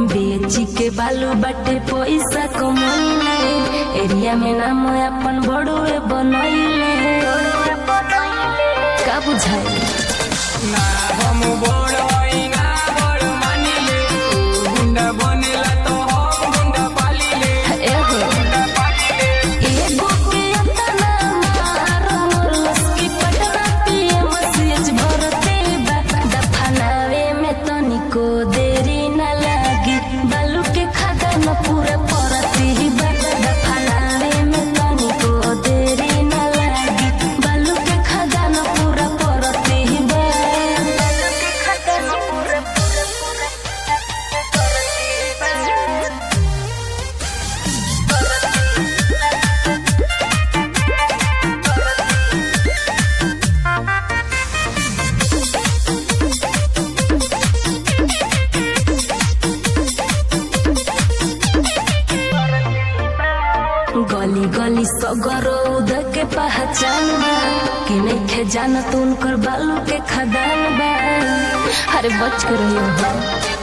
बेची के बालू बाटे पैसा कमैले एरिया में नाम अपन बड़ुए बनैले का बुझाई ना हम बड़ हई ना बड़ मानिले तू गुंडा बनेला तो हम गुंडा पालिले एहो गुंडा पालिले एगो के अतना मार मोरलस की पटना पीएम सीएच भरते बा दफनावे में तनिको देरी न लागी बालू के खदान पूरा परती बा दफनावे में तनिको देरी न लागी बालू के खदान पूरा परती बा बालू के खदान पूरा पूरा पूरा परती बा गली गली सगरो उधर के पहचान बा कि नइखे जानत उनकर बालू के खदान बा अरे बच के रहियो हो